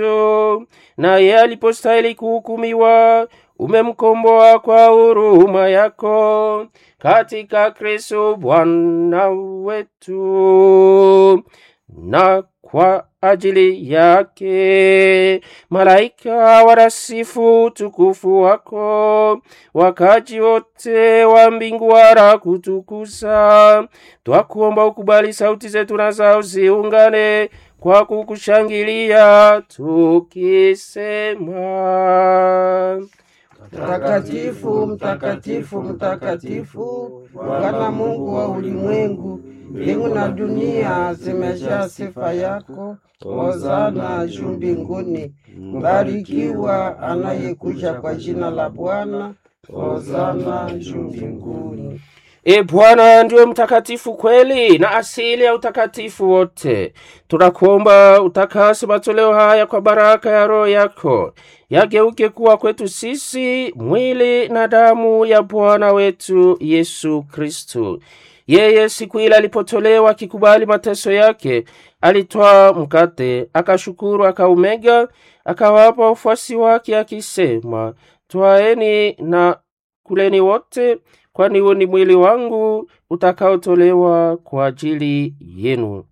naye alipostahili kuhukumiwa umemkomboa kwa huruma yako katika Kristo Bwana wetu, na kwa ajili yake malaika warasifu utukufu wako, wakaji wote wa mbingu wara kutukuza. Twakuomba ukubali sauti zetu na zao ziungane kwa kukushangilia tukisema Mtakatifu, mtakatifu, mtakatifu, Bwana Mungu wa ulimwengu, mbingu na dunia zimejaa sifa yako. Hosana juu mbinguni. Mbarikiwa anayekuja kwa jina la Bwana. Hosana juu mbinguni. E Bwana ndiwe mtakatifu kweli na asili ya utakatifu wote. Tunakuomba utakase matoleo haya kwa baraka ya Roho yako, yageuke kuwa kwetu sisi mwili na damu ya Bwana wetu Yesu Kristu. Yeye siku ile alipotolewa akikubali mateso yake, alitwaa mkate, akashukuru, akaumega, akawapa wafuasi wake akisema, twaeni na kuleni wote kwani huo ni mwili wangu utakaotolewa kwa ajili yenu.